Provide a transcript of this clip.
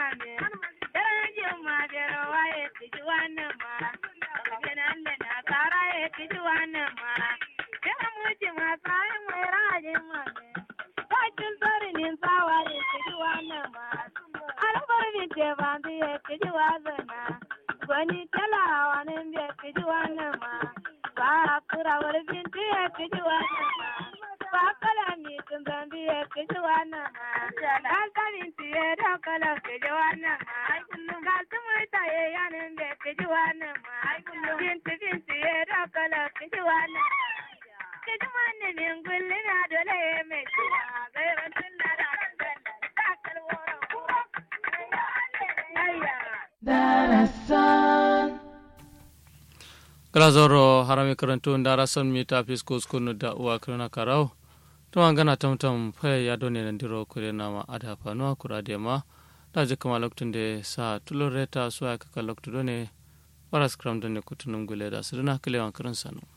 me daren juma bero waye kiji wannan ma kabinan da na kara ya kiji wannan ma yana muci ma tsayin mai rajin ma me bakin tsarinin tsawa ya kiji wannan ma albar binte bandu ya kiji wazana gwani talawa nan bai kiji wannan ma ba kura wani binti ya kiji wannan ma ba kala mi tun zambi ya kiji wannan ma an kamin tiye da kala kiji wannan ma ga su murta ya yanin bai kiji wannan ma binti binti ya da kala kiji wannan kiji wannan min gulli na dole ya mai ciwa gairan tun da da da kalworon kura darasan grazoro harami karantu darasan mita fisko skunu da uwa kirna karau to an gana tamtam faya ya done nan diro kure na ma ada fanuwa kura de ma da je kama loktun de sa tuloreta so ya kaka loktu done paras kram done kutunum gule da sirna kilewan kirin sanu